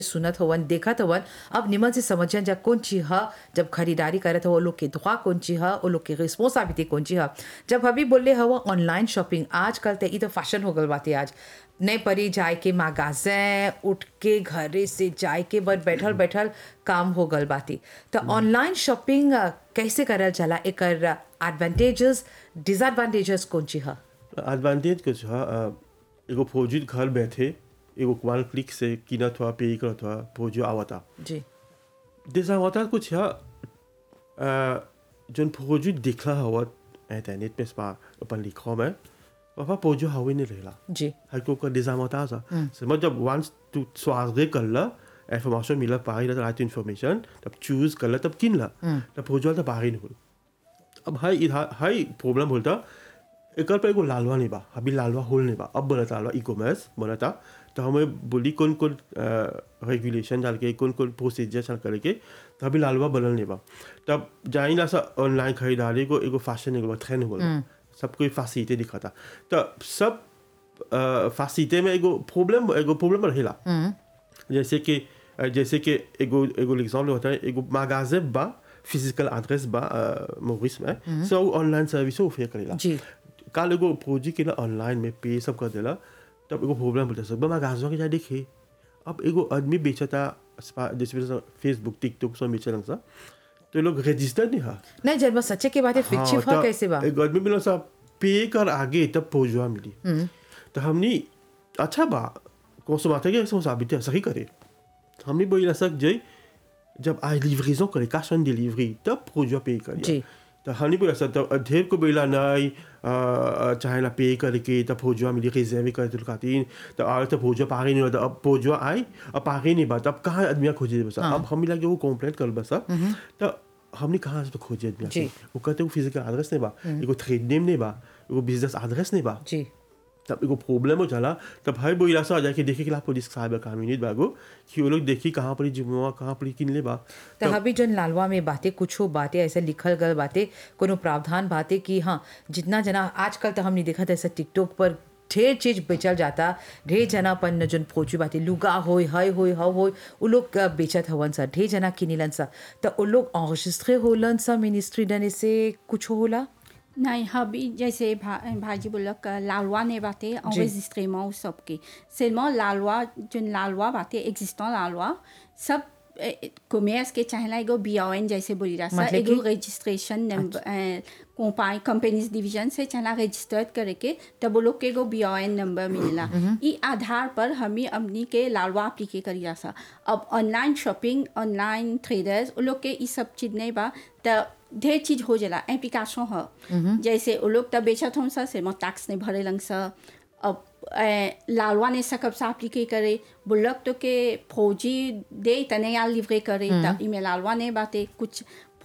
सुनत हवन देखत हवन अब निमन से समझन जा कौन चीज ह जब खरीदारी करत हो वो लोग के दुआ कौन चीज ह वो लोग के रिस्पॉन्सिबिलिटी कौन चीज ह जब अभी बोले हव ऑनलाइन शॉपिंग आजकल तो ई तो फैशन हो गल बाते आज नहीं परी जाए के मागाजे उठ के घरे से जाए के बस बैठल बैठल काम हो गल बाती तो ऑनलाइन शॉपिंग कैसे करल चला एकर एडवांटेजेस डिसएडवांटेजेस कौन चीज ह एडवांटेज कुछ है अ, एगो फौजी घर बैठे एगो वन क्लिक से कीनत हुआ पे करत हुआ फौजी आवता जी डिसअडवांटेज कुछ है अ, जौन फौजी दिखला हुआ इंटरनेट पे स्पा अपन लिखो में वहाँ फौजी हवे नहीं रहेला जी हर को का डिसअडवांटेज है समझ जब वंस तू स्वागत कर ला इंफॉर्मेशन मिला पाई ला राइट इंफॉर्मेशन तब चूज कर ला तब किन ला तब फौजी तो बाहर नहीं हो अब हाई इधर हाई प्रॉब्लम बोलता एकर पे एगो लालवा नहीं बा अभी लालवा होल नहीं बा अब बनता लालवा ई कॉमर्स बनता तो हमें बोली कौन कौन रेगुलेशन डाल के कौन कौन प्रोसीजर चल करके तो अभी लालवा बनल नहीं बा तब जाई ना सा ऑनलाइन खरीदारी को एगो फैशन एगो ट्रेंड हो गया सब कोई फैसिलिटी दिखाता तो सब फैसिलिटी में एगो प्रॉब्लम एगो प्रॉब्लम रहेला जैसे कि अ, जैसे कि एगो एगो एग्जाम्पल होता है एगो मागाजे बा फिजिकल एड्रेस बा मोरिस में सो ऑनलाइन सर्विस ऑफर करेला जी काल एगो फौजी के ना ऑनलाइन में पे सब कर देला तब एगो प्रॉब्लम बोलता सब मागाजवा के जाए देखे अब एगो आदमी बेचता स्पा- जैसे फेसबुक टिकटॉक सब बेचलन सा तो ये लोग रजिस्टर नहीं है नहीं जब बस सच्चे के बात है फिक्चिव हाँ, ह तो कैसे बा एक आदमी मिला सा पे कर आगे तब पहुंचवा मिली तो हमने अच्छा बा कौन सा बात है कि साबित है सही करे हमने बोला सक जय जब आई लिवरेजन करे कैश ऑन डिलीवरी तब पहुंचवा पे करे जी। तो हमने बोला सर तब ढेर को बोला नहीं अ, चाहे ला पे करके तब पहुंचवा मिली रिजर्व करे तो खातिर तो और तब पहुंचवा पागे नहीं होता अब पहुंचवा आई अब पागे नहीं बात अब कहाँ आदमी खोजे बस अब हम लगे वो कंप्लेंट कर बस तो हमने कहाँ से खोजे आदमी जी। वो कहते वो फिजिकल एड्रेस नहीं बा एगो ट्रेड नेम नहीं बा एगो बिजनेस एड्रेस नहीं बा जी तब एगो प्रॉब्लम हो जाला तब भाई बोला सा जाके देखे कि ला पुलिस साहब कानूनी बागो कि वो लोग देखी कहाँ पर जुम्मा कहाँ पर किन ले बा तो अभी जन लालवा में बातें कुछ हो बातें ऐसे लिखल गल बातें कोनो प्रावधान बातें कि हाँ जितना जना आजकल तो हमने देखा था ऐसे टिकटॉक पर ढेर चीज बेचल जाता ढेर जना अपन जन पहुंची बातें लुगा होय हय होय हव होय उ लोग अ, बेचत हवन सा ढेर जना किनिलन सा तो उ लोग enregistré होलन सा मिनिस्ट्री डने से कुछ होला नहीं अभी जैसे भा, भाजी बोलक लालवा ने बातें enregistrement ou सबके seulement लालवा जो लालवा बातें existant लालवा सब कॉमर्स के चाहेला एगो बीओएन जैसे बोली रहा सा मतलब एगो कि? रजिस्ट्रेशन नंबर कंपाई कंपनीज डिवीजन से चाहेला रजिस्टर करे के तब वो लोग के एगो बीओएन नंबर मिलेला ई आधार पर हमी हमनी के लालवा अप्लीके करी रहा सा अब ऑनलाइन शॉपिंग ऑनलाइन ट्रेडर्स वो लोग के ई सब चीज नहीं बा त ढेर चीज हो जाला एप्लीकेशन ह जैसे वो लोग तब बेचत हम सा से टैक्स नहीं भरे लंग सा अब ए, लालवा ने सकब सा अप्लीके करे बुल्लक तो के फौजी दे तने यार लिवरे करे तब इमे लालवा ने बाते कुछ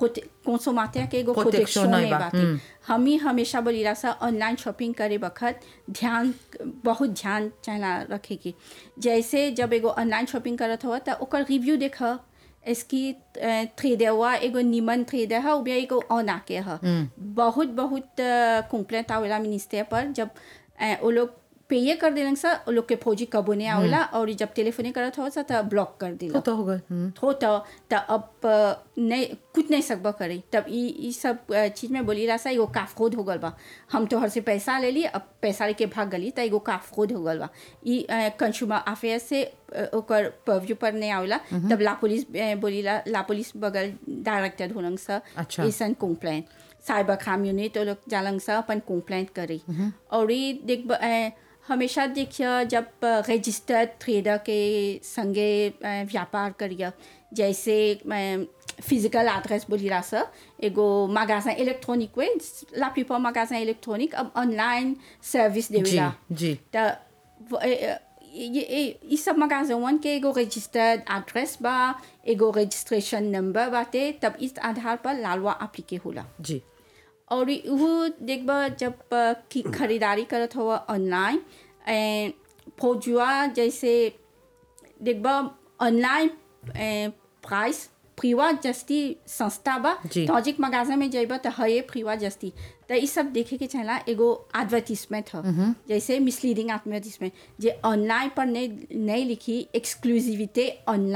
कंसोमाते के एगो Protection प्रोटेक्शन नहीं नहीं बा, बाते हम ही हमेशा बोली रहा सा ऑनलाइन शॉपिंग करे वक्त ध्यान बहुत ध्यान चाहना रखे की जैसे जब एगो ऑनलाइन शॉपिंग करत हो तो ओकर रिव्यू देख इसकी थ्रेडर हुआ एगो निमन थ्रेडर है उबिया एगो ऑन आके है बहुत बहुत कंप्लेंट आवेला मिनिस्टर पर जब अ, वो लोग पेये कर देलन सा वो लोग के फौजी कबो नहीं आवेला और जब टेलीफोन करत हो सा तो ब्लॉक कर दिला तो तो होगा हम्म। हो तो त अब अ, नहीं कुछ नहीं सकबा करे तब ई ई सब अ, चीज में बोली रहा सा एगो काफखोद हो गल बा हम तो हर से पैसा ले ली अब पैसा लेके भाग गली त एगो काफखोद हो गल बा ई कंज्यूमर अफेयर से अ, ओकर परव्यू पर नहीं आवेला तब ला पुलिस अ, बोली ला ला पुलिस बगल डायरेक्टर होलंग सा अच्छा। ऐसन कंप्लेंट साइबर क्राइम यूनिट वो लोग जालंग सा अपन कंप्लेंट करे और ई देख ब- अ, हमेशा देखिए जब रजिस्टर्ड ट्रेडर के संगे अ, व्यापार करिए जैसे फिजिकल एड्रेस बोली रहा सर एगो magasin इलेक्ट्रॉनिक वे ला प्लीपॉर magasin इलेक्ट्रॉनिक अब ऑनलाइन सर्विस जी देवेला जी त व- ए- ए- ये ये- ई सब magasin के एगो रजिस्टर्ड एड्रेस बा एगो रजिस्ट्रेशन नंबर बाटे तब इस आधार पर लालवा अप्लीके होला जी और वो देखबा जब अ, की खरीदारी करत हो ऑनलाइन ए, फौजुआ जैसे देखबा ऑनलाइन प्राइस फ्रीवा जस्ती संस्था बा जी। तौजिक मगाजा में जइबा त हये फ्रीवा जस्ती त ई सब देखे के चाहेला एगो एडवर्टीजमेंट ह जैसे मिसलीडिंग एडवर्टीजमेंट जे ऑनलाइन पर नहीं नहीं लिखी एक्सक्लूसिविटी ऑनलाइन